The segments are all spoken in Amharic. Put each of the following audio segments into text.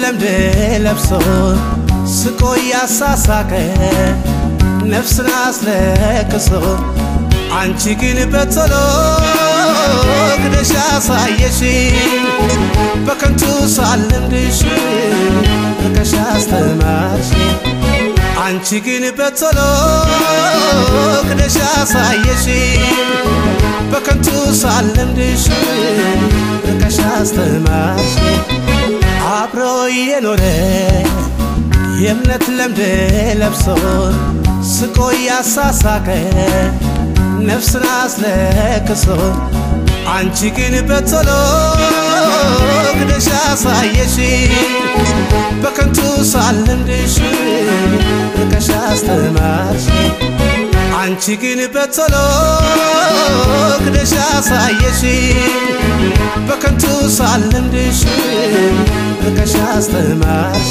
ለምድ ለብሶ ስቆ ያሳሳቀ ነፍስን አስለቅሶ አንቺ ግን በቶሎ ክደሽ አሳየሽ በከንቱ ሳልለምድሽ ርቀሽ አስተማርሽ አንቺ ግን በቶሎ ክደሽ አሳየሽ በከንቱ ሳልለምድሽ ርቀሽ አስተማርሽ አብሮ የኖረ የእምነት ለምድ ለብሶ ስቆ ያሳሳቀ ነፍስን አስለቅሶ አንቺ ግን በቶሎ ክደሽ አሳየሽ በከንቱ ሳልለምድሽ ርቀሽ አስተማርሽ አንቺ ግን በቶሎ ክደሽ አሳየሽ በከንቱ ሳልለምድሽ ርቀሽ አስተማርሽ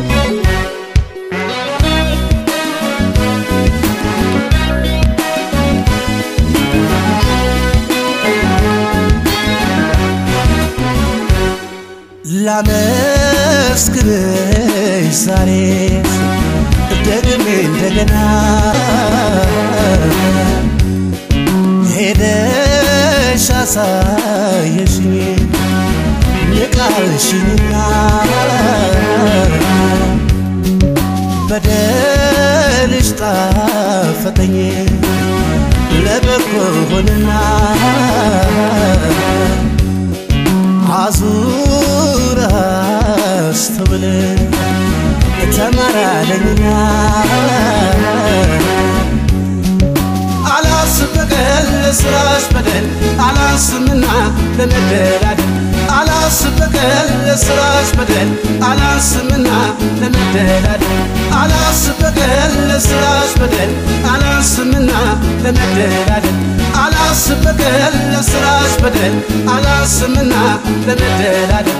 ላመስግንሽ ዛሬ ደግሜ እንደገና ሄደሽ አሳየሽኝ ንቃልሽኝና በደልሽ ጣፈጠኝ ለበጎ ሆንና አዙር አስተውል ተመራለኝና አላስብ በቀል ለስራሽ በደል አላንስምና ለመደላደል አላስብ በቀል ለስራሽ በደል አላንስምና ለመደላደል አላስብ በቀል ለስራሽ በደል አላንስምና ለመደላደል አላስብ በቀል ለስራሽ በደል አላንስምና ለመደላደል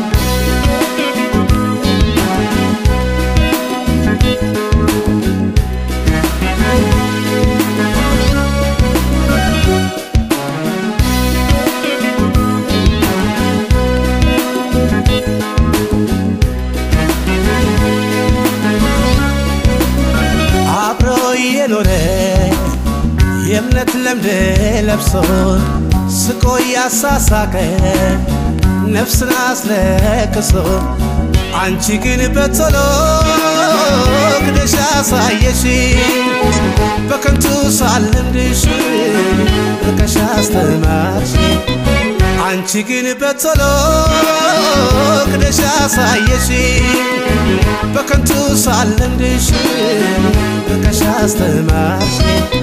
አብሮ የኖረ የእምነት ለምድ ለብሶ ስቆ ያሳሳቀ ነፍስን አስለቅሶ አንቺ ግን በቶሎ ክደሽ አሳየሽ በከንቱ ሳልለምድሽ ርቀሽ አስተማርሽ አንቺ ግን በቶሎ ክደሽ አሳየሽ በከንቱ ሳልለምድሽ ርቀሽ አስተማርሽ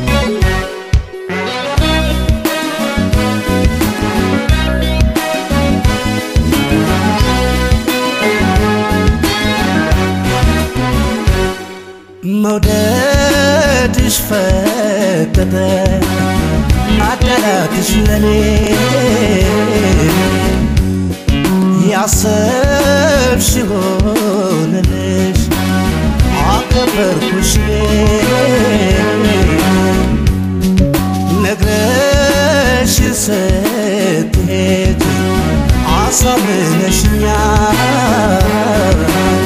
መውደድሽ ፈቀደ አዳላትሽ ለኔ ያሰብሽ ሆነልሽ አከበርኩሽ ነግረሽ ስትሄጂ አሳምነሽኛል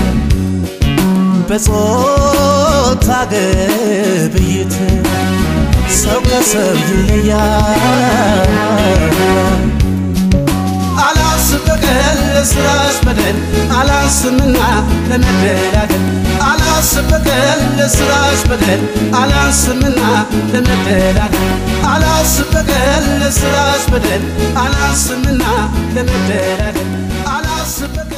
በጾታ ግብይት ሰው ከሰው ይለያል። አላስብ በቀል ለስራሽ በደል አላንስምና ለመደላደል አላስብ በቀል ለስራሽ በደል አላንስምና ለመደላደል አላስብ በቀል ለስራሽ በደል አላንስምና ለመደላደል አላስብ በቀል